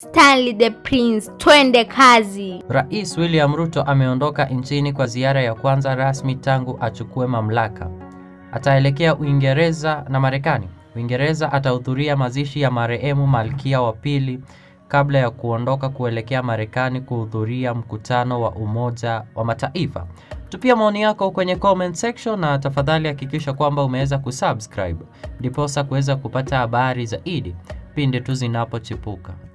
Stanley the Prince, twende kazi. Rais William Ruto ameondoka nchini kwa ziara ya kwanza rasmi tangu achukue mamlaka. Ataelekea Uingereza na Marekani. Uingereza atahudhuria mazishi ya marehemu Malkia wa pili kabla ya kuondoka kuelekea Marekani kuhudhuria mkutano wa Umoja wa Mataifa. Tupia maoni yako kwenye comment section na tafadhali hakikisha kwamba umeweza kusubscribe ndiposa kuweza kupata habari zaidi pindi tu zinapochipuka.